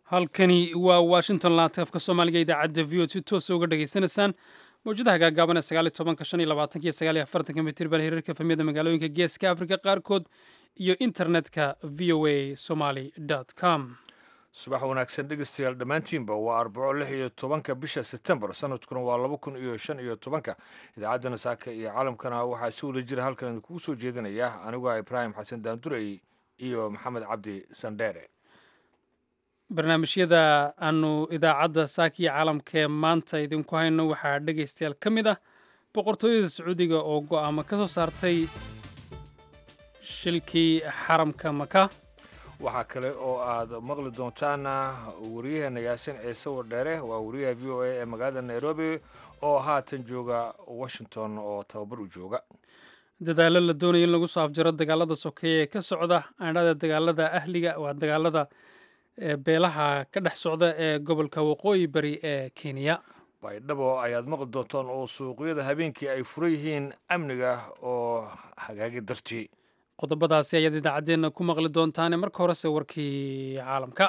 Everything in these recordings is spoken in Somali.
halkani waa washington laatafka soomaaliga idaacadda v o si toosa uga dhageysanaysaan mawjadaha gaagaaban ee sagaali tobanka shan iyo labaatanka iyo sagaal iyo afartanka mitirban hirarka famiyada magaalooyinka geeska afrika qaarkood iyo internetka v o a somaly com subax wanaagsan dhegeystayaal dhammaantiinba waa arbaco lix iyo tobanka bisha sebtembar sanadkuna waa laba kun iyo shan iyo tobanka idaacaddana saaka iyo caalamkana waxaa si wada jira halkan idinkugu soo jeedinaya aniguaa ibraahim xasan daandurey iyo maxamed cabdi sandheere barnaamijyada aanu idaacadda saakiyo caalamkaee maanta idinku hayno waxaa dhegaystayaal ka mid ah boqortooyada sacuudiga oo go'aamo ka soo saartay shilkii xaramka maka waxaa kale oo aad maqli doontaan wariyaheena yaasin ciise wardheere waa wariyaha v o a ee magaalada nairobi oo haatan jooga washington oo tababar u jooga dadaallo la doonaya in lagu soo afjaro dagaalada sokeeye ee ka socda aandhada dagaalada ahliga waa dagaalada beelaha ka dhex socda ee gobolka waqooyi bari ee kenya baydhabo ayaad maqli doontaan oo suuqyada habeenkii ay fura yihiin amniga oo hagaagi dartii qodobadaasi ayaad idaacaddeenna ku maqli doontaane marka horese warkii caalamka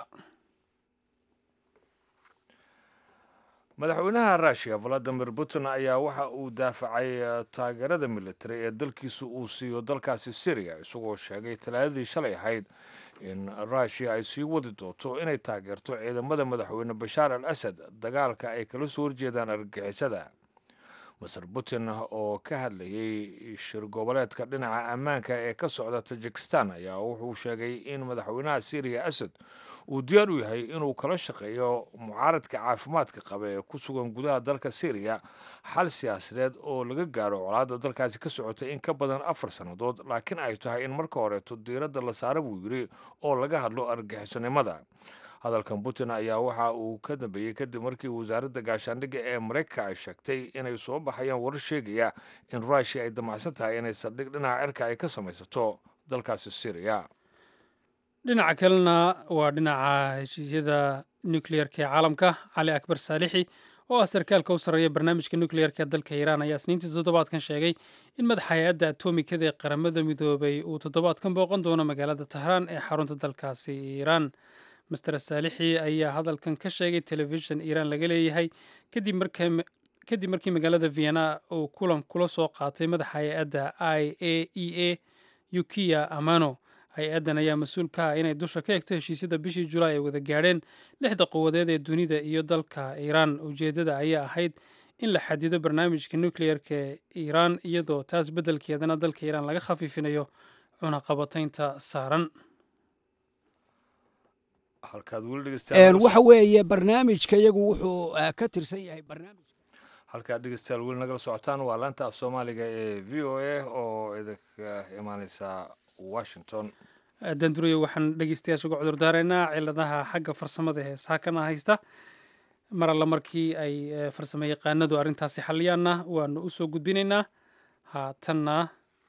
madaxweynaha russiya valadimir putin ayaa waxa uu daafacay taageerada militari ee dalkiisu uu siiyo dalkaasi syriya isagoo sheegay talaadadii shalay ahayd in russiya ay sii wadi doonto inay taageerto ciidamada madaxweyne bashaar al asad dagaalka ay kala soo horjeedaan argagixisada maser putin oo ka hadlayay shir goboleedka dhinaca ammaanka ee ka socda tajikistan ayaa wuxuu sheegay in madaxweynaha syriya asad uu diyaar u yahay inuu kala shaqeeyo mucaaradka caafimaadka qaba ee ku sugan gudaha dalka syriya xal siyaasadeed oo laga gaaro colaadda dalkaasi ka socotay in ka badan afar sannadood laakiin ay tahay in marka horeeto diiradda la saara buu yidhi oo laga hadlo argixisonimada hadalkan putin ayaa waxa uu ka dambeeyey kadib markii wasaaradda gaashaandhigga ee maraykanka ay sheegtay inay soo baxayaan warar sheegaya in rushia ay damacsan tahay inay saldhig dhinaca cirka ay ka samaysato dalkaasi syriya dhinaca kalena waa dhinaca heshiisyada nukleyerka ee caalamka cali akbar saalixi oo ah sarkaalka u sarreeya barnaamijka nukleyerka dalka iiraan ayaa isniintii toddobaadkan sheegay in madaxa hay-adda atomikada ee qaramada midoobay uu toddobaadkan booqan doono magaalada tahraan ee xarunta dalkaasi iiraan master saalixi ayaa hadalkan ka sheegay telefishin iiraan laga leeyahay kadib markii magaalada vienna uu kulan kula soo qaatay madaxa hay-adda i a e a yukiya amano hay-addan ayaa mas-uul ka ah inay dusha ka egto heshiisyada bishii julaay ay wada gaadheen lixda quwadeed ee dunida iyo dalka iiraan ujeeddada ayaa ahayd in la xadido barnaamijka nukleyerka ee iiraan iyadoo taas beddelkeedana dalka iiraan laga khafiifinayo cunaqabataynta saaran waxa weeye barnaamijka iyagu wuxuu ka tirsan yahay barnaamij halkaad dhegeystayaal weli nagala socotaan waa laanta af soomaaliga ee v o a oo idinka imaaneysa washington danduriyo waxaan dhegeystayaasha uga cudurdaaraynaa ciladaha xagga farsamada ee saakana haysta mar alla markii ay farsamo yaqaanadu arrintaasi xaliyaanna waanu u soo gudbinaynaa haatanna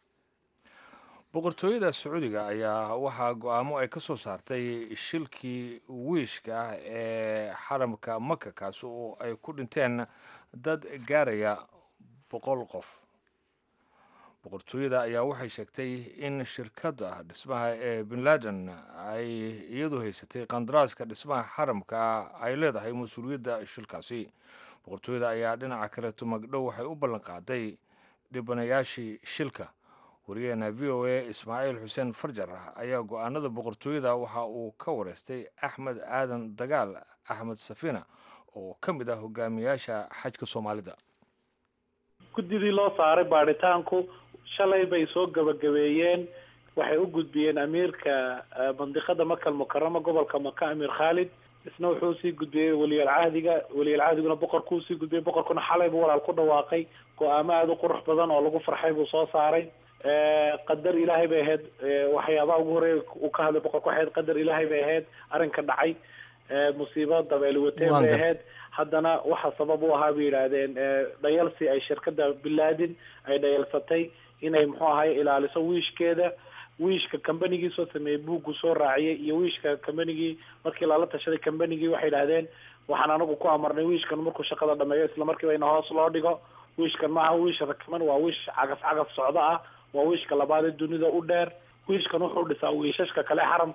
boqortooyada sacuudiga ayaa waxaa go-aamo ay ka soo saartay shilkii wiishka ah ee xaramka maka kaasi oo ay ku dhinteen dad gaaraya boqol qof boqortooyada ayaa waxay sheegtay in shirkadda dhismaha ee bin laden ay iyadu haysatay qandaraaska dhismaha xaramka ay leedahay mas-uuliyadda shilkaasi boqortooyada ayaa dhinaca kaleeto magdhow waxay u ballan qaaday dhibanayaashii shilka wariyaheena v o a ismaaciil xuseen farjar ayaa go-aanada boqortooyada waxa uu ka wareystay axmed aadan dagaal axmed safina oo ka mid ah hogaamiyaasha xajka soomaalida guddidii loo saaray baadhitaanku shalay bay soo gabagabeeyeen waxay u gudbiyeen amiirka mandiqada makal mukarama gobolka maka amiir khaalid isna wuxuu usii gudbiyey weliyalcahdiga weliyalcahdiguna boqorkuu usii gudbiyey boqorkuna xalay buu walaal ku dhawaaqay go-aamo aada u qurux badan oo lagu farxay buu soo saaray qadar ilaahay bay ahayd waxyaabaha ugu horeeya uu ka hadlay boqorka waxay ahayd qadar ilaahay bay ahayd arrinka dhacay musiibo dabeeli watee bay ahayd haddana waxa sabab u ahaa bay yidhaahdeen dhayalsi ay shirkada bilaadin ay dhayalsatay inay muxuu ahay ilaaliso wiishkeeda wiishka combanigii soo sameeyey buuggu soo raaciyay iyo wiishka combanigii markii lala tashaday combanigii waxay idhahdeen waxaan anagu ku amarnay wiishkan markuu shaqada dhameeyo isla markiiba ina hoos loo dhigo wiishkan maaha wiish rakaman waa wiish cagaf cagaf socdo ah waa wiishka labaad ee dunida u dheer wiishkan wuxuu dhisaa wiishashka kale xaramka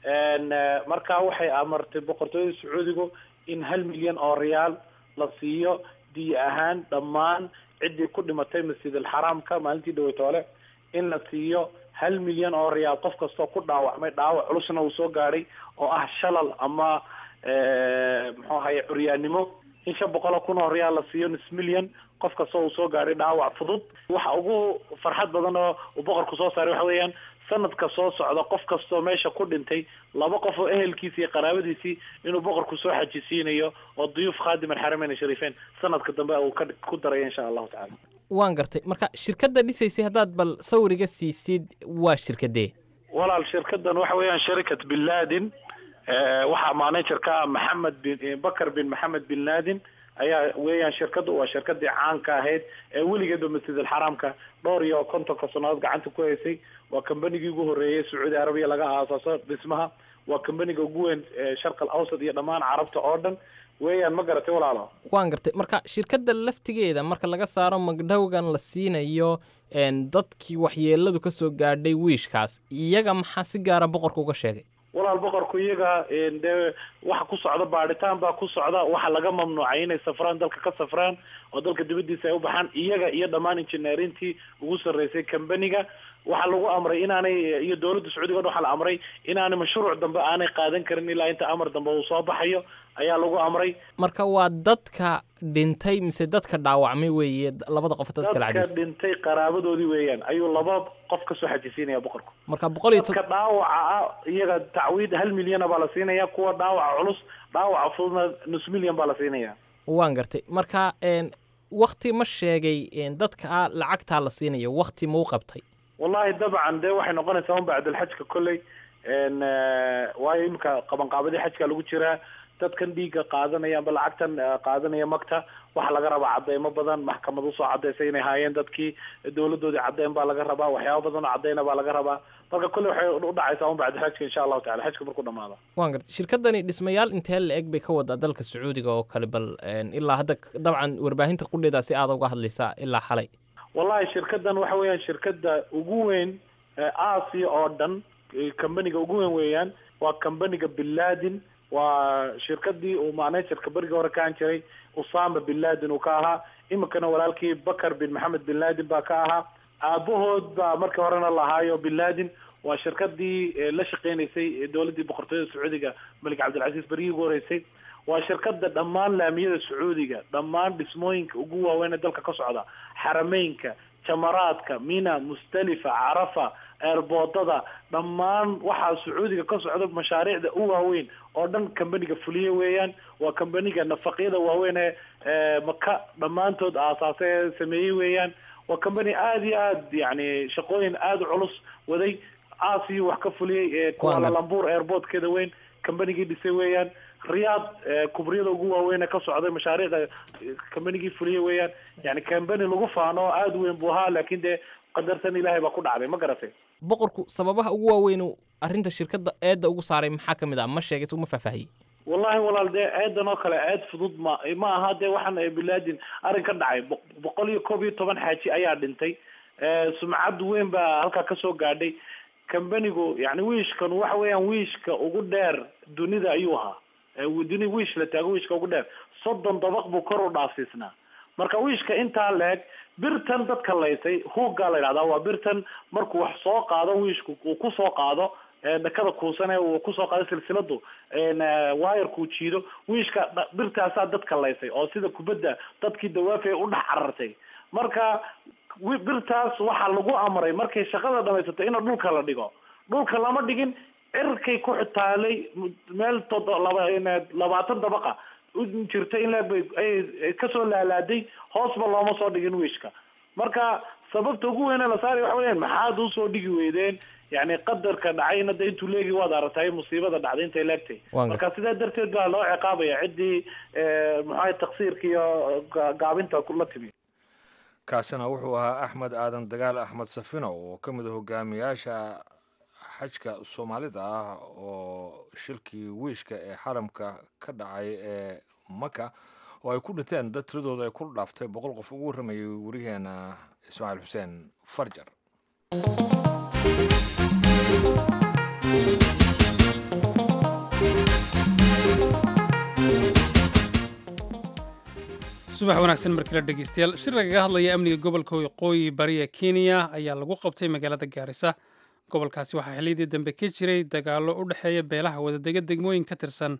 markaa waxay amartay boqortooyada sacuudigu in hal milyan oo riyaal la siiyo diya ahaan dhammaan ciddii ku dhimatay masjid alxaraamka maalintii dhaweytoole in la siiyo hal milyan oo riyaal qof kastoo ku dhaawacmay dhaawac culusna uu soo gaadhay oo ah shalal ama muxuu ahaye curyaannimo in shan boqol kun oo riyaal la siiyo nus milyan qof kastoo uu soo gaadhay dhaawac fudud waxa ugu farxad badan oo uu boqorku soo saaray waxa weeyaan sanadka soo socda qof kastoo meesha ku dhintay laba qof oo ehelkiisi iyo qaraabadiisii inuu boqorku soo xajisiinayo oo duyuuf khaadim alxarameyn shariifeyn sanadka dambe uu ka ku daraya insha allahu tacala waan gartay marka shirkadda dhisaysay haddaad bal sawiriga siisid waa shirkadee walaal shirkadan waxa weeyaan sharikat bin laden waxaa managerka ah maxamed bin bakar bin maxamed bin laden ayaa weeyaan shirkadu waa shirkadii caanka ahayd ee weligeedba masjid alxaraamka dhowr iyo kontonka sannadood gacanta ku haysay waa combanigii ugu horreeyay sacuudi arabiya laga aasaaso dhismaha waa combaniga ugu weyn sharq al awsad iyo dhammaan carabta oo dhan weeyaan ma garatay walaalo waan gartay marka shirkadda laftigeeda marka laga saaro magdhowgan la siinayo dadkii waxyeeladu ka soo gaadhay wiishkaas iyaga maxaa si gaara boqorka uga sheegay walaal boqorku iyaga dee waxa ku socda baadhitaan baa ku socda waxa laga mamnuucay inay safraan dalka ka safraan oo dalka dibadiisa ay u baxaan iyaga iyo dhammaan injineerintii ugu sarreysay combaniga waxaa lagu amray inaanay iyo dowladda sacuudiga waxaa la amray inaanay mashruuc dambe aanay qaadan karin ilaa inta amar dambe uu soo baxayo ayaa lagu amray marka waa dadka dhintay mise dadka dhaawacmay weeye labada qof dadka la dadka cadays dhintay qaraabadoodii weeyaan ayuu laba qof kasoo xajisiinaya boqorku marka boqol iyo dadka dhaawaca ah iyaga tacwiid hal milyana baa la siinaya kuwa dhaawaca culus dhaawaca fududna nus milyan baa la siinaya waan gartay marka wakti ma sheegay dadka lacagtaa la siinayo wakti ma u qabtay wallahi dabcan dee waxay noqonaysaa un bacdalxajka kolley waayo iminka qabanqaabadii xajka lagu jiraa dadkan dhiigga qaadanaya amba lacagtan qaadanaya magta waxaa laga rabaa cadeymo badan maxkamad usoo cadeysa inay haayeen dadkii dowladoodii caddeyn baa laga rabaa waxyaaba badan oo cadeyna baa laga rabaa marka kolley waxay udhacaysaa un bacda xajka insha allahu tacala xajka markuu dhamaado waan gartay shirkadani dhismayaal intee la eg bay ka wadaa dalka sacuudiga oo kale bal ilaa hadda dabcan warbaahinta qudheeda si aada uga hadlaysaa ilaa xalay wallahi shirkadan waxa weeyaan shirkada ugu weyn asia oo dhan combaniga ugu weyn weeyaan waa combaniga binladin waa shirkadii uu managerka berigii hore ka ahan jiray usama bin laden uu ka ahaa iminkana walaalkii bakar bin maxamed bin laden baa ka ahaa aabahood baa markii horena lahaayo bin laden waa shirkadii la shaqeynaysay dowladii boqortooyada sacuudiga malik cabdilcaziz berigii ugu horeysay waa shirkada dhammaan laamiyada sacuudiga dhammaan dhismooyinka ugu waaweyn ee dalka ka socda xarameynka jamaraadka mina mustalifa carafa eerboodada dhammaan waxaa sacuudiga ka socda mashaariicda u waaweyn oo dhan combaniga fuliye weeyaan waa combaniga nafaqyada waaweyn ee maka dhammaantood aasaasa ee sameeyey weeyaan waa combani aada iyo aad yani shaqooyin aada u culus waday aasiya wax ka fuliyey ee kualalambuur airportkeeda weyn combanigii dhisay weeyaan riyaad kubriyada ugu waaweyn ee ka socday mashaariicda combanigii fuliye weeyaan yani combani lagu faano oo aada weyn buu ahaa laakin dee qadartan ilaahay baa ku dhacday ma garatay boqorku sababaha ugu waaweyn arrinta shirkadda eedda ugu saaray maxaa ka mid ah ma sheegay isaguma faahfaahiyey wallahi walaal dee eedan oo kale eed fudud ma ma aha dee waxaan bilaadin arrin ka dhacay boqol iyo koob iyo toban xaaji ayaa dhintay sumcad weyn baa halkaa kasoo gaadhay combanigu yani wiishkan waxa weeyaan wiishka ugu dheer dunida ayuu ahaa duni wiish la taago wiishka ugu dheer soddon dabaq buu kor u dhaafsiisnaa marka wiishka intaa leeg birtan dadka laysay huuggaa la yidhahdaa waa birtan markuu wax soo qaado wiishku uu kusoo qaado dhakada kuusane uu kusoo qaado silsiladu wayarkuu jiido wiishka birtaasaa dadka laysay oo sida kubadda dadkii dawaafaya u dhex carartay marka birtaas waxaa lagu amray markay shaqada dhamaysato in dhulka la dhigo dhulka lama dhigin cirkay ku xitaalay meel todo laba labaatan dabaqa jirta in leeg bay ay kasoo laalaaday hoosba looma soo dhigin wiishka marka sababta ugu weyne la saaraya waxa weyan maxaad usoo dhigi weydeen yani qadarka dhacayna de intuu leegi waad aragtay musiibada dhacday intay leegtay marka sidaa darteed baa loo ciqaabaya ciddii maxaa taksiirka iyo gaabinta la timi kaasina wuxuu ahaa axmed aadan dagaal axmed safino oo ka mid a hogaamiyaasha xajka soomaalida ah oo shilkii wiishka ee xaramka ka dhacay ee maka oo ay ku dhinteen dad tiradooda ay ku dhaaftay boqol qof ugu warramayay wariyaheena ismaaciil xuseen farjar subax wanaagsan markale dhegeystayaal shir lagaga hadlaya amniga gobolka waqooyi bari ee kenya ayaa lagu qabtay magaalada gaarisa gobolkaasi waxaa xilliyadii dambe ka jiray dagaallo u dhexeeya beelaha wadadega degmooyin ka tirsan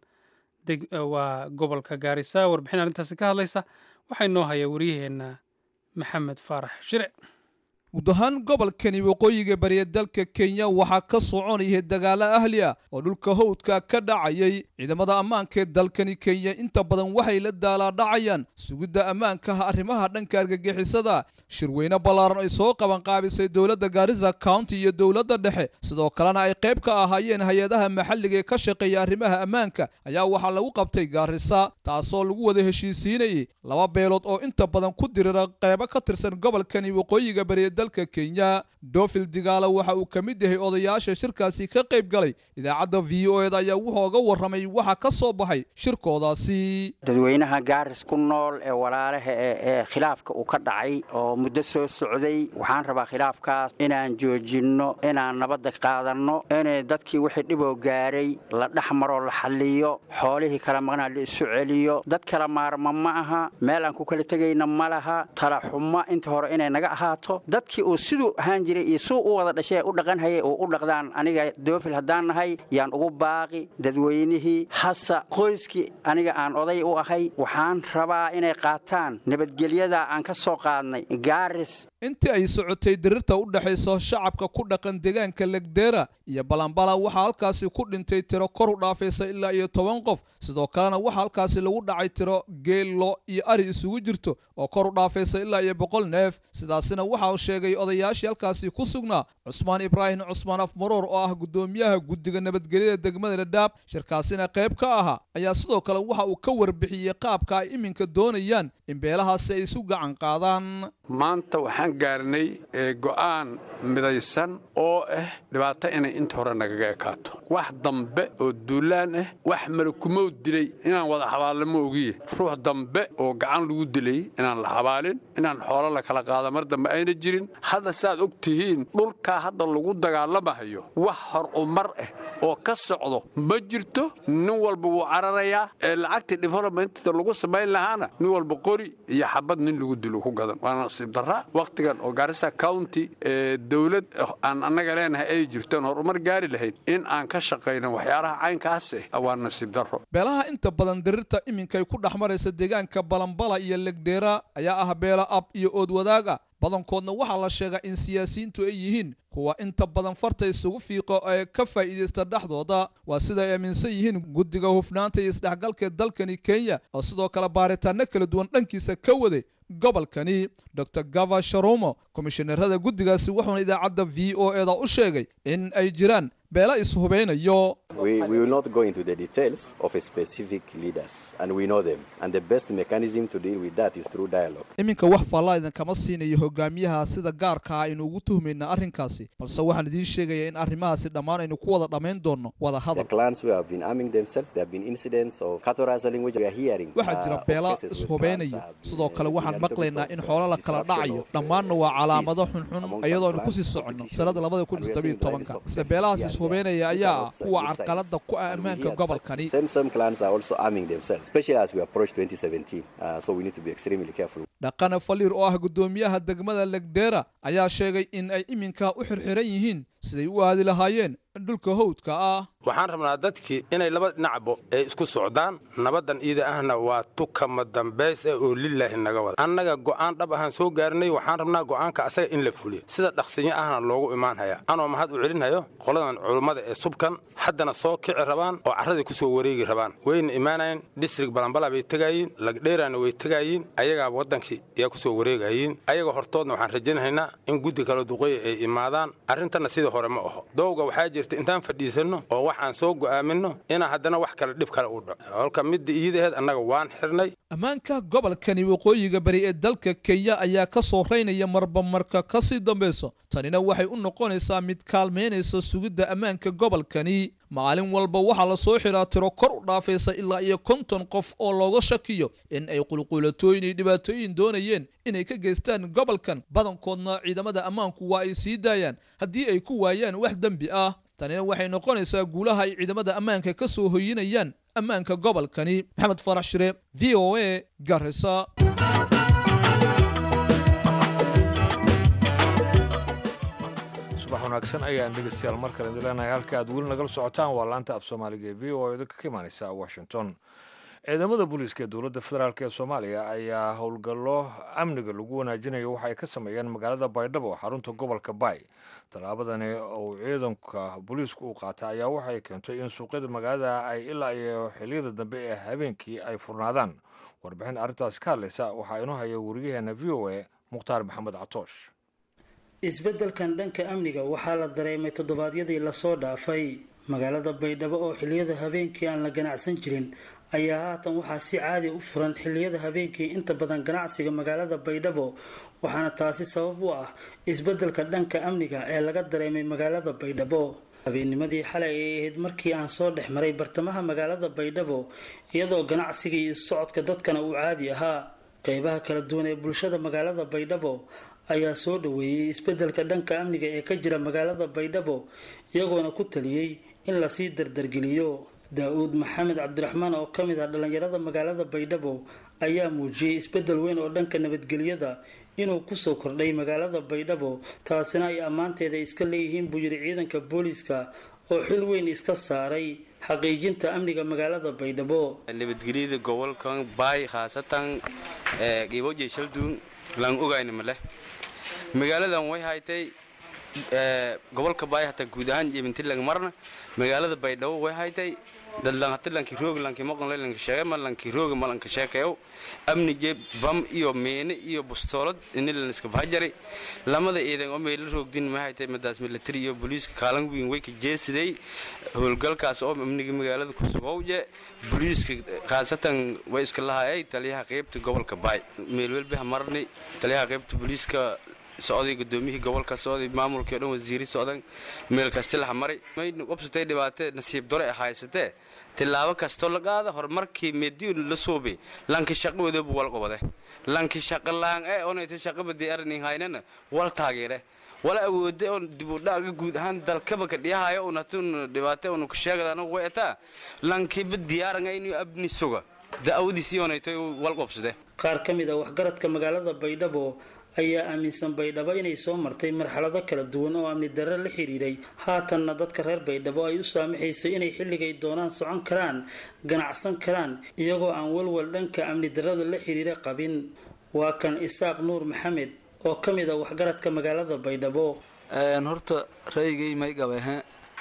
waa gobolka gaarisa warbixin arrintaasi ka hadlaysa waxaa inoo haya wariyaheenna maxamed faarax shire guud ahaan gobolkani waqooyiga bariya dalka kenya waxaa ka soconayay dagaalo ahli ah oo dhulka howdka ka dhacayay ciidamada ammaanka ee dalkani kenya inta badan waxay la daalaadhacayaan sugidda ammaankaha arrimaha dhanka argagixisada shirweyne ballaaran ay soo qabanqaabisay dowladda gaarisa county iyo dowladda dhexe sidoo kalena ay qayb ka ahaayeen hay-adaha maxalliga ee ka shaqeeya arrimaha ammaanka ayaa waxaa lagu qabtay gaarisa taasoo lagu wada heshiisiinayay laba beelood oo inta badan ku dirira qaybo ka tirsan gobolkani waqooyiga bariya dalka kenya dofil digaala waxa uu ka mid yahay odayaasha shirkaasi ka qayb galay idaacadda v o eda ayaa wuxuu oga warramay waxa ka soo baxay shirkoodaasi dadweynaha gaaris ku nool ee walaalaha ee khilaafka uu ka dhacay oo muddo soo socday waxaan rabaa khilaafkaas inaan joojinno inaan nabadda qaadanno inay dadkii wixii dhiboo gaaray la dhex maroo la xalliyo xoolihii kala maqnaa la isu celiyo dad kala maarma ma aha meel aan ku kala tegayna ma laha talaxumo inta hore inay naga ahaato dadkii uu siduu ahaan jiray iyo suu u wada dhashee u dhaqanhayay oo u dhaqdaan aniga doofil haddaan nahay yaan ugu baaqi dadweynihii hasa qoyskii aniga aan oday u ahay waxaan rabaa inay qaataan nabadgelyada aan ka soo qaadnay gaaris intii ay socotay dirirta u dhexayso shacabka ku dhaqan deegaanka legdera iyo balambala waxaa halkaasi ku dhintay tiro kor u dhaafaysa ilaa iyo toban qof sidoo kalena waxaa halkaasi lagu dhacay tiro geello iyo ari isugu jirto oo kor u dhaafaysa ilaa iyo boqol neef sidaasina waxa uu sheegay odayaashii halkaasi ku sugnaa cusmaan ibraahim cusmaan afmaroor oo ah guddoomiyaha guddiga nabadgelyada degmada dhadhaab shirkaasina qayb ka ahaa ayaa sidoo kale waxa uu ka warbixiyey qaabka ay iminka doonayaan in beelahaasi ay isu gacan qaadaan maanta waxaan gaarnay go'aan midaysan oo ah dhibaato inay inta hore nagaga ekaato wax dambe oo duulaan ah wax malakumow dilay inaan wada xabaalnimo ogiye ruux dambe oo gacan lagu dilay inaan la xabaalin inaan xoolo la kala qaada mar dambe ayna jirin hadda saaad og tihiin dhulkaa hadda lagu dagaalamahayo wax hor umar ah oo ka socdo ma jirto nin walba wuu cararayaa ee lacagtii developmentta lagu samayn lahaana nin walba qori iyo xabad nin lagu dilo ku gadan waa nasiib darra wakhtigan oo gaarisa county ee dowlad aan annaga leenahay ay jirtoon horumar gaari lahayn in aan ka shaqayno waxyaalaha caynkaase waa nasiib darro beelaha inta badan dirirta iminkay ku dhex maraysa deegaanka balambala iyo legdheera ayaa ah beela ab iyo ood wadaag ah badankoodna waxaa la sheegaa in siyaasiyiintu ay yihiin kuwa inta badan farta isugu fiiqo ee ka faa'iidaysta dhexdooda waa sida ay aaminsan yihiin guddiga hufnaanta iyo isdhexgalka dalkani kenya oo sidoo kale baaritaanno kala duwan dhankiisa ka waday gobolkani dor gava sharumo komishinarada guddigaasi wuxuuna idaacadda v o eda u sheegay in ay jiraan beela ishubeynayo iminka wax faallaa idinkama siinayo hogaamiyaha sida gaarka ah aynu ugu tuhmayna arrinkaasi balse waxaan idiin sheegayaa in arrimahaasi dhammaan aynu ku wada dhammayn doonno wada hadal waxaa jira beela ishubeynaya sidoo kale waxaan maqlaynaa in xoolo la kala dhacayo dhammaanna waa calaamado xunxun iyadoo aynu kusii soconno sanada labada kun iyo todobiyo tobanka isla beelahaas ishubeynaya ayaa ah kuwa carqalada ku ah ammaanka gobolkani dhaqane faliir oo ah guddoomiyaha degmada legdera ayaa sheegay in ay iminka u xirxiran yihiin siday u aadi lahaayeen dhulka howdka ah waxaan rabnaa dadkii inay laba dhinacbo ay isku socdaan nabaddan iida ahna waa tukama dambays eh oo lilaahi naga wada annaga go'aan dhab ahaan soo gaarnay waxaan rabnaa go'aanka asaga in la fuliyo sida dhaqsinyo ahna loogu imaan hayaa anoo mahad u celinhayo qoladan culummada ee subkan haddana soo kici rabaan oo carradii ku soo wareegi rabaan wayna imaanayn distrik balambala bay tegaayiin lagdheeraana way tegaayiin ayagaa waddankii yaa ku soo wareegayiin ayaga hortoodna waxaan rajaynaynaa in guddi kale duqeya ay imaadaan arrintanna sidii hore ma aho dowga waxaa jirta intaan fadhiisanno oo wax aan soo go'aaminno inaa haddana wax kale dhib kale u dhaco holka midda iidaheed annaga waan xirnay ammaanka gobolkani waqooyiga bari ee dalka kenya ayaa ka soo raynaya marba marka ka sii dambayso tanina waxay u noqonaysaa mid kaalmaynaysa sugidda ammaanka gobolkani maalin walba waxaa la soo xidhaa tiro kor u dhaafaysa ilaa iyo konton qof oo looga shakiyo in ay qulqulatooyin iyo dhibaatooyin doonayeen inay ka geystaan gobolkan badankoodna ciidamada ammaanku waa ay sii daayaan haddii ay ku waayaan wax dembi ah tanina waxay noqonaysaa guulaha ay ciidamada ammaanka ka soo hoyinayaan ammaanka gobolkani maxamed farax shire v o a garisa subax wanaagsan ayaan dhegeystayaal mar kale idileenahay halka aad weli nagala socotaan waa laanta af soomaaliga ee v o idinka ka imaaneysa washington ciidamada booliiska ee dowladda federaalk ee soomaaliya ayaa howlgallo amniga lagu wanaajinayo waxa ay ka sameeyeen magaalada baydhabo xarunta gobolka baay tallaabadani uu ciidanka booliisku uu qaata ayaa waxay keentay in suuqyada magaalada ay ilaa iyo xiliyada dambe ee habeenkii ay furnaadaan warbixin arrintaas ka hadlaysa waxaa inoo haya wariyaheena v o a mukhtaar maxamed catoosh isbeddelkan dhanka amniga waxaa la dareemay toddobaadyadii lasoo dhaafay magaalada baydhabo oo xilliyada habeenkii aan la ganacsan jirin ayaa haatan waxaa si caadi u furan xilliyada habeenkii inta badan ganacsiga magaalada baydhabo waxaana taasi sabab u ah isbeddelka dhanka amniga ee laga dareemay magaalada baydhabo habeennimadii xalay ay ahayd markii aan soo dhex maray bartamaha magaalada baydhabo iyadoo ganacsiga iyo socodka dadkana uu caadi ahaa qeybaha kala duwan ee bulshada magaalada baydhabo ayaa soo dhaweeyey isbeddelka dhanka amniga ee ka jira magaalada baydhabo iyagoona ku taliyey in lasii dardargeliyo daa-uud maxamed cabdiraxmaan oo ka mid ah dhallinyarada magaalada baydhabo ayaa muujiyey isbeddel weyn oo dhanka nabadgelyada inuu kusoo kordhay magaalada baydhabo taasina ay ammaanteeda iska leeyihiin buu yidhi ciidanka booliiska oo xil weyn iska saaray xaqiijinta amniga magaalada baydhabo nabadgelyada gobolkan baay khaasatan qiibooje shalduun laan ogayna maleh magaaladan way haytay gobolka baay hataa guud ahaan jebintilang marna magaalada baydhabo way haytay dadlan hati lanki roogi lanki maqanle lanki sheege ma lanki roogi ma lanki sheekayow amni je bam iyo meene iyo bustoolad ini lan iska bahajari lamada ciidan oo meela roogdin ma haytay madaas military iyo booliiska kaalan weyn way ka jeesiday howlgalkaas oo amniga magaalada ku sugowje booliiska khaasatan way iska lahayay taliyaha qaybta gobolka baay meel welbi hamarni taliyaha qaybta booliiska socday gudoomiyihii gobolka socday maamulkii o dhan wasiiri socdan meel kasti laha maray maynu qabsatay dhibaatee nasiib dore haysatee tilaabo kastoo la qaada horumarkii meediyu la suubi lanki shaqo wadoobu wal qobade lanki shaqo laan e onayto shaqabadii arinin haynana wal taageere wala awoode on dibudhaaga guud ahaan dalkaba ka dhiyahayo unatun dhibaate unu ka sheegada way ataa lankiba diyaaranga inuu abni suga da-awadiisii onayto wal qobsade qaar ka mid ah waxgaradka magaalada baydhabo ayaa aaminsan baydhabo inay soo martay marxalado kala duwan oo amni darre la xidhiiray haatanna dadka reer baydhabo ay u saamaxaysay inay xilligay doonaan socon karaan ganacsan karaan iyagoo aan walwal dhanka amni darrada la xidhiira qabin waa kan isaaq nuur maxamed oo ka mid ah waxgaradka magaalada baydhabo horta raygay may gabehe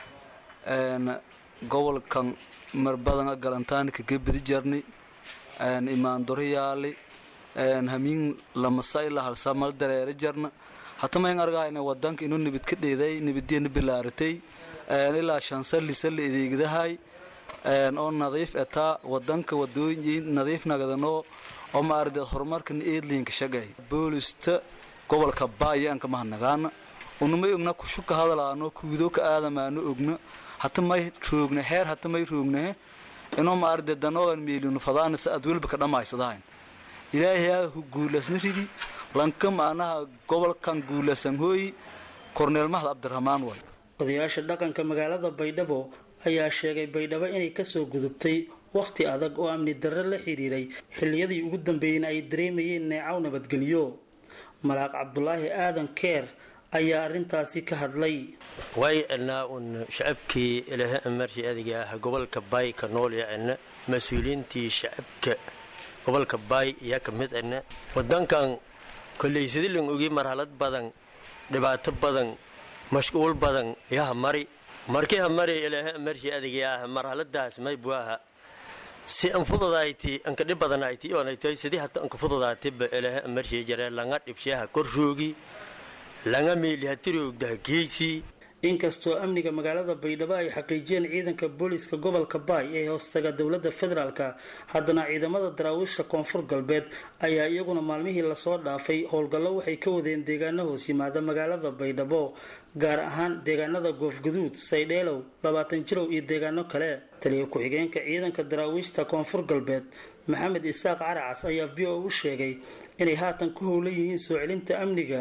gobolkan marbadana galantaanka gebadi jarni imaandoriyaali hamiin lamasayla halsamal dareere jarna hatamayn argahayna wadanka inuu nibid ka dheeday nibidiyana bilaaratay ilaa shansallisala adeegdahay oo nadiif etaa wadanka wadooyin nadiif nagadanoo oo maarade horumarkana eedliinka shagay boolista gobolka baayaanka mahanagaana unumay ogna kushuka hadalaano kuudo ka aadamaano ogna hatamay roogna heer hatamay roognahe inoo maarade danoogan meelinu fadaanasa aad welba ka dhammaysadahayn ilaahayaa guulasna ridi lanka macnaha gobolkan guulasan hooyi korneel mahad cabdiraxmaan way odayaasha dhaqanka magaalada baydhabo ayaa sheegay baydhabo inay kasoo gudubtay wakhti adag oo amni darre la xidhiiray xilliyadii ugu dambeeyeyna ay dareemayeen neecaw nabadgelyo malaaq cabdulaahi aadan keer ayaa arrintaasi ka hadlay way anaa un shacabkii ilaha amarshi adiga ah gobolka baay ka nool yacna mas-uuliyiintii shacabka gobolka baay iyaa ka mid ana wadankan kollaysadilin ogi marhalad badan dhibaato badan mashquul badan yaha mari markii ha mari ilaaha amarshi adiga ah marhaladaas maybuaha si an fududayti anka dhib badanayti oonaytay sidii hata anka fududaatiba ilaaha amarshi jare langa dhibshaha kor roogi langa meeli hatiroogdaha geysii inkastoo amniga magaalada baydhabo ay xaqiijiyeen ciidanka booliiska gobolka baay ee hoostaga dowladda federaalka haddana ciidamada daraawiishta koonfur galbeed ayaa iyaguna maalmihii lasoo dhaafay howlgallo waxay ka wadeen deegaano hoos yimaada magaalada baydhabo gaar ahaan deegaanada goofguduud saydheelow labaatan jirow iyo deegaano kale taliya ku-xigeenka ciidanka daraawiishta koonfur galbeed maxamed isaaq caracas ayaa v o u sheegay inay haatan ku howlan yihiin soo celinta amniga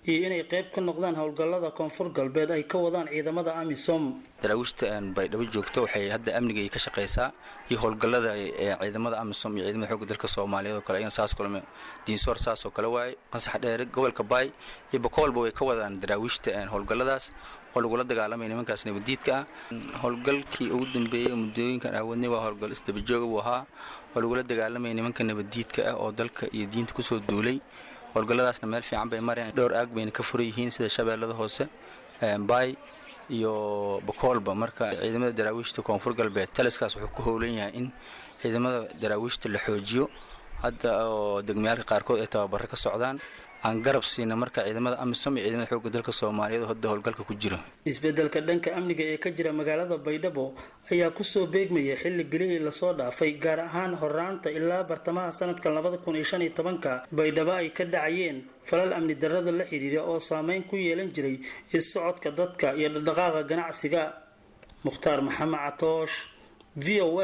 iyo inay qayb ka noqdaan howlgallada koonfur galbeed ay ka wadaan ciidamada amisom daraawiishta baydhabo joogto waxay hadda amniga ka shaqaysaa iyo howlgallada ciidamada amisom iyo ciidamada xoogga dalka soomaaliyeed oo kale ayana saas kulme diinsoor saas oo kale waaye qasax dheere gobolka baay iyo bakoolba way ka wadaan daraawiishta howlgalladaas oo lagula dagaalamaya nimankaas nabadiidka ah howlgalkii ugu dambeeyey muddooyinkan aawadnay waa howlgal isdabajooga buu ahaa oo lagula dagaalamaya nimanka nabadiidka ah oo dalka iyo diinta kusoo duulay howlgalladaasna meel fiican bay mareen dhowr aag bayna ka furan yihiin sida shabeellada hoose baay iyo bakoolba marka ciidamada daraawiishta koonfur galbeed taliskaas wuxuu ku howlan yahay in ciidamada daraawiishta la xoojiyo hadda oo degmayaalka qaarkood ay tababaro ka socdaan aan garab siina marka ciidamada amisom iyo ciidamada xoogga dalka soomaaliyeed oo hadda howlgalka ku jira isbeddelka dhanka amniga ee ka jira magaalada baydhabo ayaa kusoo beegmaya xilli bilihii lasoo dhaafay gaar ahaan horaanta ilaa bartamaha sanadka labada kun iyo shan iyo tobanka baydhabo ay ka dhacayeen falal amni darrada la xidhiidha oo saameyn ku yeelan jiray is-socodka dadka iyo dhaqdhaqaaqa ganacsiga mukhtaar maxamed catoosh v o a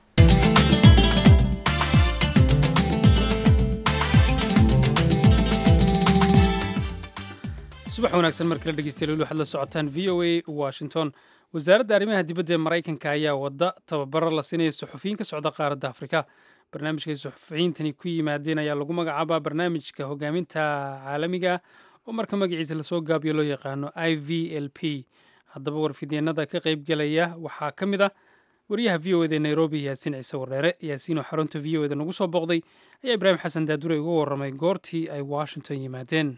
subax wanaagsan mar kale dhegeystayaal waxaad la socotaan v o a washington wasaaradda arrimaha dibadda ee maraykanka ayaa wadda tababaro la siinaya suxufiyiin ka socda qaaradda afrika barnaamijkay suxufiyiintani ku yimaadeen ayaa lagu magacaabaa barnaamijka hogaaminta caalamiga oo marka magaciisa lasoo gaabiyo loo yaqaano i v l p haddaba warfidyeenada ka qaybgelaya waxaa ka mid ah wariyaha v o eda ee nairobi yaasiin ciise wareere yaasiin oo xarunta v o eda nagu soo booqday ayaa ibraahim xasan daadure uga warramay goortii ay washington yimaadeen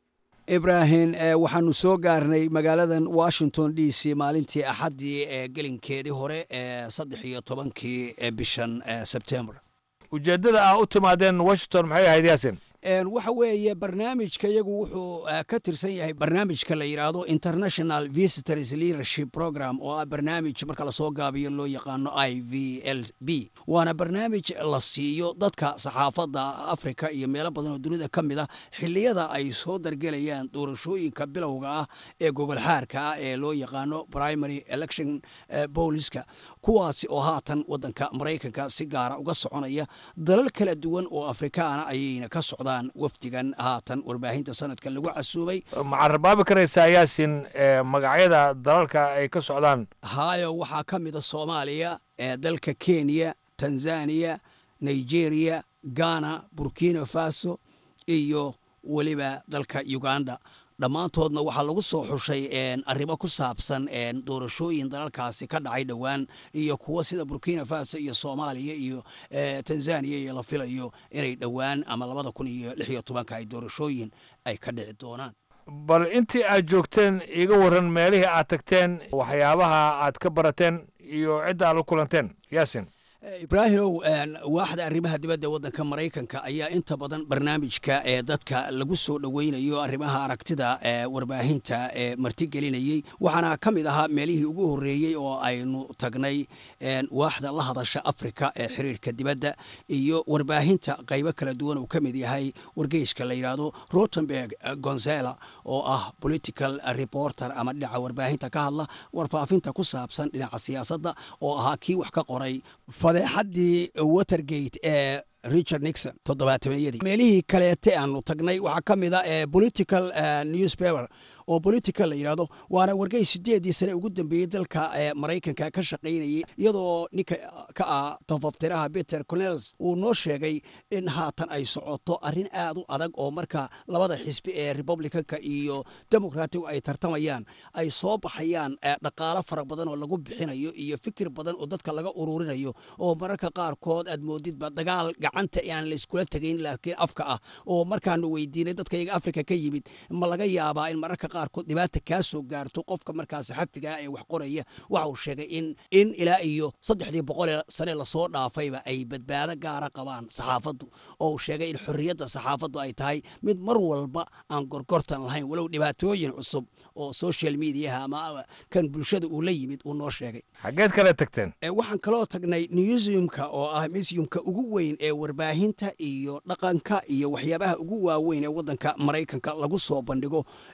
ibraahim waxaanu soo gaarnay magaaladan washington d c maalintii axaddii ee gelinkeedii hore ee saddex iyo tobankii bishan sebtembar ujeeddada ah u timaadeen washington maxay ahayd yaasin waxa weeye barnaamijka iyagu wuxuu ka tirsan yahay barnaamijka la yidhaahdo international visitors leadership program oo ah barnaamij marka lasoo gaabiyo loo yaqaano i v l b waana barnaamij la siiyo dadka saxaafadda africa iyo meelo badan oo dunida ka mid ah xilliyada ay soo dargelayaan doorashooyinka bilowga ah ee gogolxaarka ah ee loo yaqaano primary election booliska kuwaasi oo haatan wadanka maraykanka si gaara uga soconaya dalal kala duwan oo afrikaana ayayna ka socdaan wafdigan haatan warbaahinta sanadka lagu casuubay macarabaabi karaysaa yaasin magacyada dalalka ay ka socdaan haayo waxaa ka mida soomaaliya dalka kenya tanzaniya nigeria ghana burkina faso iyo weliba dalka uganda dhammaantoodna waxaa lagu soo xushay arrimo ku saabsan doorashooyin dalalkaasi ka dhacay dhowaan iyo kuwo sida burkina faso iyo soomaaliya iyo tanzaniya iyo la filayo inay dhowaan ama labada kun iyo lix iyo tobanka ay doorashooyin ay ka dhici doonaan bal intii aad joogteen iiga warran meelihii aad tagteen waxyaabaha aad ka barateen iyo cidda aad la kulanteen yaasin ibraahimow waaxda arrimaha dibadda waddanka maraykanka ayaa inta badan barnaamijka ee dadka lagu soo dhoweynayo arrimaha aragtida ee warbaahinta ee martigelinayey waxaana ka mid ahaa meelihii ugu horreeyey oo aynu tagnay waaxda la hadasha afrika ee xiriirka dibadda iyo warbaahinta qaybo kala duwan uu ka mid yahay wargeyska la yidhaahdo rotenberg gonzela oo ah political reporter ama dhinaca warbaahinta ka hadla warfaafinta ku saabsan dhinaca siyaasadda oo ahaa kii wax ka qoray fadeexaddii watergate ee richard nixon toddobaatameyadii meelihii kaleete aanu tagnay waxaa ka mid a political newspaper oo political la yidhaahdo waana wargey sideedii sane ugu dambeeyey dalka maraykanka ka shaqaynayay iyadoo ninka ka ah tafaftiraha peter cornels uu noo sheegay in haatan ay socoto arrin aad u adag oo marka labada xisbi ee republicanka iyo democratic ay tartamayaan ay soo baxayaan dhaqaalo fara badan oo lagu bixinayo iyo fikir badan oo dadka laga ururinayo oo mararka qaarkood aad moodidba dagaal gacanta aan layskula tegayn laakiin afka ah oo markaanu weydiinay dadka iyaga afrika ka yimid ma laga yaabaa in mararka qaarkood dhibaata kaa soo gaarto qofka markaa saxafiga ee wax qoraya waxa uu sheegay in in ilaa iyo saddexdii boqolee sane lasoo dhaafayba ay badbaado gaara qabaan saxaafaddu oo uu sheegay in xorriyadda saxaafaddu ay tahay mid mar walba aan gorgortan lahayn walow dhibaatooyin cusub oo social mediaha ama kan bulshada uu la yimid uu noo sheegay xaggeed kale tagteen waxaan kaloo tagnay museumka oo ah museumka ugu weyn ee warbaahinta iyo dhaqanka iyo waxyaabaha ugu waaweyn ee waddanka maraykanka lagu soo bandhigo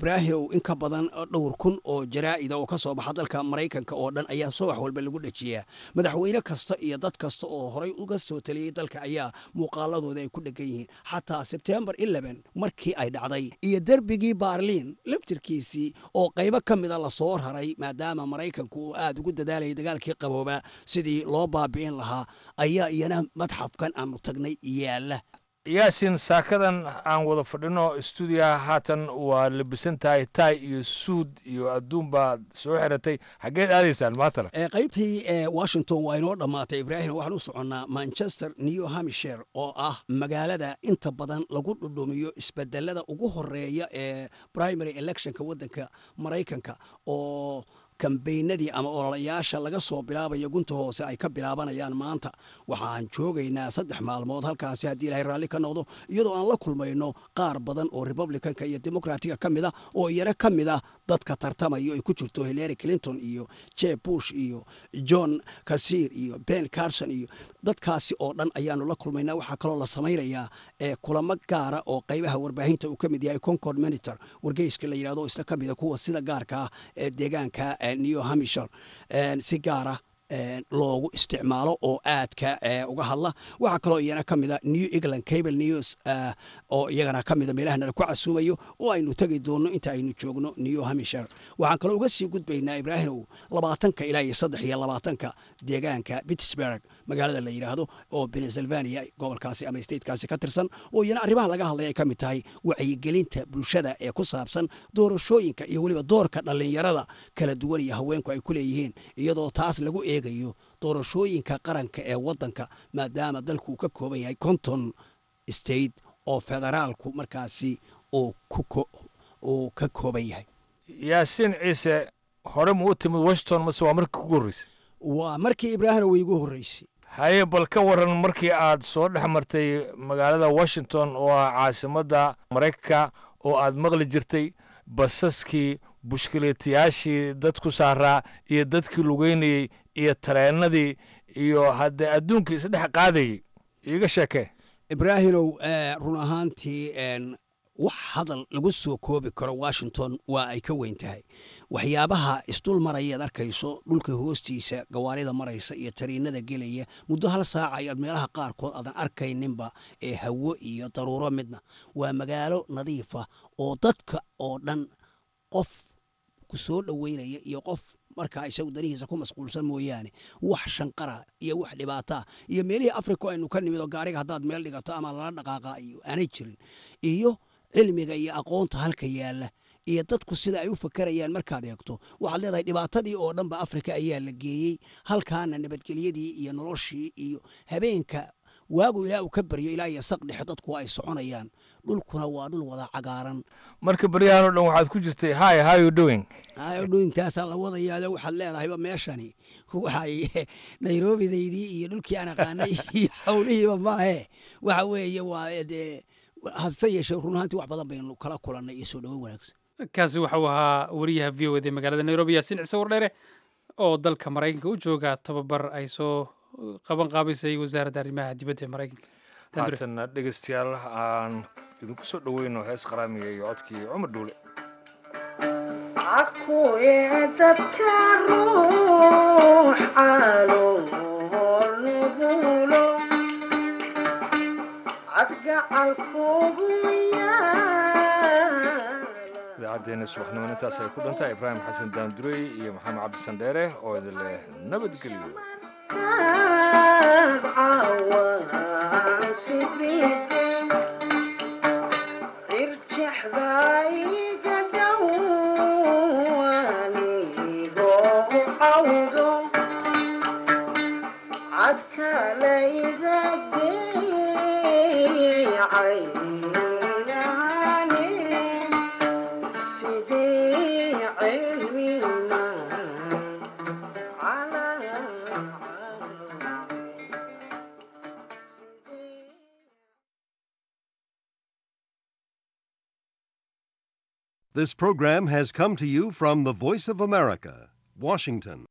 ibraahimow in ka badan dhowr kun oo jaraa'ida oo ka soo baxa dalka maraykanka oo dhan ayaa subax walba lagu dhejiyaa madaxweyne kasta iyo dad kasta oo horay uga soo taliyey dalka ayaa muuqaaladooda ay ku dhegan yihiin xataa sebtembar markii ay dhacday iyo derbigii baarliin laftirkiisii oo qaybo ka mida lasoo raray maadaama maraykanku uu aad ugu dadaalayay dagaalkii qaboobaa sidii loo baabi'in lahaa ayaa iyana madxafkan aanu tagnay yaalla yaasin saakadan aan wada fadhino stuudiyaha haatan waa labisan tahay taay iyo suud iyo adduun baad soo xiratay xaggeed aadaysaan maantana qaybtii washington waa inoo dhammaatay ibraahim waxaan u soconnaa manchester new hampshire oo ah magaalada inta badan lagu dhudhumiyo isbedelada ugu horeeya ee primary electionka waddanka maraykanka oo kambeynadii ama ololayaasha laga soo bilaabayo gunta hoose ay ka bilaabanayaan maanta waxaan joogaynaa saddex maalmood halkaasi haddii ilahay raalli ka noqdo iyadoo aan la kulmayno qaar badan oo republicanka iyo demokratiga ka mid a oo iyana ka mid ah dadka tartamayo ay ku jirto hillary clinton iyo jeb bush iyo john kasiir iyo ben carson iyo dadkaasi oo dhan ayaanu la kulmaynaa waxaa kaloo la samaynayaa ee kulamo gaara oo qaybaha warbaahinta uu ka mid yahay concord monitor wargeyska la yidhahdo isla ka mida kuwa sida gaarka ah ee deegaanka new hampshire si gaara loogu isticmaalo oo aadka uga hadla waxaa kaloo iyana ka mida new england cable news oo iyagana ka mida meelaha nala ku casuumayo oo aynu tegi doonno inta aynu joogno new hampshire waxaan kaloo uga sii gudbaynaa ibraahimow labaatanka ilaa iyo saddex iyo labaatanka deegaanka pittsburg magaalada la yidhaahdo oo pennsylvania gobolkaasi ama statekaasi ka tirsan oo iyana arrimaha laga hadlay ay ka mid tahay wacyigelinta bulshada ee ku saabsan doorashooyinka iyo weliba doorka dhallinyarada kala duwan iyo haweenku ay ku leeyihiin iyadoo taas lagu eegayo doorashooyinka qaranka ee waddanka maadaama dalku uu ka kooban yahay konton state oo federaalku markaasi uu ka kooban yahay yaasiin ciise hore ma u timid washington mase waa markii kugu horreysay waa markii ibraahim way igu horreysay haye bal ka waran markii aad soo dhex martay magaalada washington oo ah caasimadda maraykanka oo aad maqli jirtay basaskii bushkileetayaashii dad ku saaraa iyo dadkii lugeynayey iyo tareennadii iyo haddee adduunkii isdhex qaadayey iiga sheekee ibraahimow run ahaantii wax hadal lagu soo koobi karo washington waa ay ka weyn tahay waxyaabaha isdul marayaad arkayso dhulka hoostiisa gawaarida maraysa iyo tariinada gelaya muddo hal saaca ayaad meelaha qaarkood aadan arkayninba ee hawo iyo daruuro midna waa magaalo nadiifa oo dadka oo dhan qof ku soo dhoweynaya iyo qof markaa isagu danihiisa ku masquulsan mooyaane wax shanqara iyo wax dhibaataa iyo meelihii africa aynu ka nimid oo gaariga haddaad meel dhigato ama lala dhaqaaqa iyo aanay jirin iyo cilmiga iyo aqoonta halka yaalla iyo dadku sida ay u fakarayaan markaad eegto waxaad leedahay dhibaatadii oo dhanba afrika ayaa la geeyey halkaana nabadgelyadii iyo noloshii iyo habeenka waagu ilaa uu ka baryo ilaa iyo saq dhexe dadku ay soconayaan dhulkuna waa dhul wada cagaaran marka baryahan oo dhan waxaad ku jirtay hi how you doing hi doingtaasaa la wadayaado waxaad leedahayba meeshani waxay nairobidaydii iyo dhulkii aan aqaanay iyo howlihiiba maahe waxa weeye waa dee hadse yeeshee run ahaantii wax badan baynu kala kulannay iyo soo dhoweyn wanaagsan kaasi waxau ahaa wariyaha v o ed ee magaalada nairobi yaasiin cise wardheere oo dalka maraykanka u jooga tababar ay soo qaban qaabisay wasaaradda arrimaha dibadda ee maraykanka haatanna dhegeystayaal aan idinku soo dhoweyno hees qaraamiga iyo codkii cumar dhuule akuye dadka ruux caalool nugulo cadgacalkugu idaacaddeenna subaxnimona intaas ay ku dhantahay ibraahim xasan daandurey iyo maxamed cabdi sandheere oo idin leh nabadgelyo irjexdayga dhowanigo cawdo cadkalayga geeyay This program has come to you from the Voice of America, Washington.